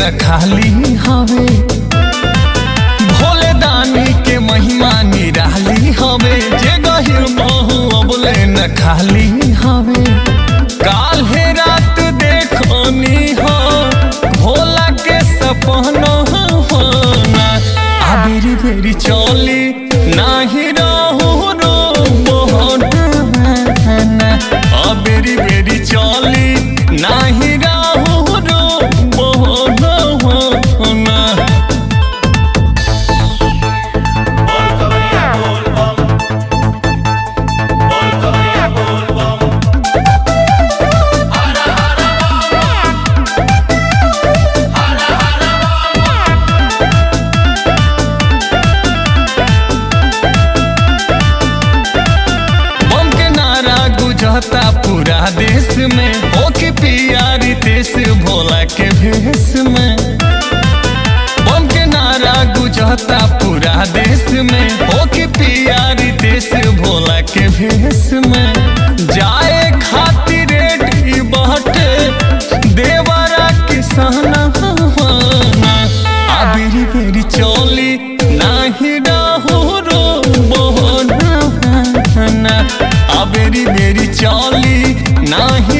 न खाली हवे भोले दानी के महिमा निराली हवे जे गहिर बहु अबले न खाली हवे काल्हे रात देखनी हो भोला के सपना होना आ बेरी बेरी चली नाही रहू रो मोहना आ बेरी बेरी चली नाही रहू रो मोहना बोल कवरिया बोल बम बोल कवरिया बोल बम बम के नारा गुजरता पूरा देश में हो के पियारी देश भोला के भेष में बम के नारा गुजरता पूरा देश में हो के पियारी देश भोला के भेष में जाए खातिर रेडी बहटे देवरा किसाना आ बेरी बेरी चली नाही रहू रो मोहना आ बेरी बेरी चली नाही